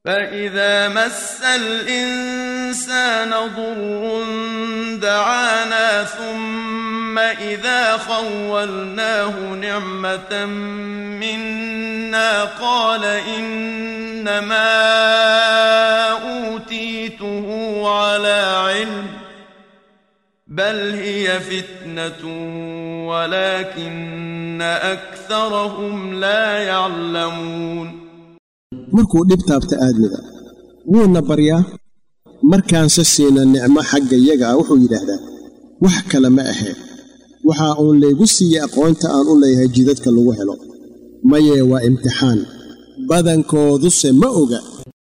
فإذا مس الإنسان ضر دعانا ثم إذا خولناه نعمة منا قال إنما أوتيته على علم بل هي فتنة ولكن أكثرهم لا يعلمون markuu dhib taabta aadmiga wuuna baryaa markaanse siina nicmo xagga yaga ah wuxuu yidhaahdaa wax kale ma aheen waxaa uun laygu siiyey aqoonta aan u leeyahay jidadka lagu helo mayee waa imtixaan badankooduse ma oga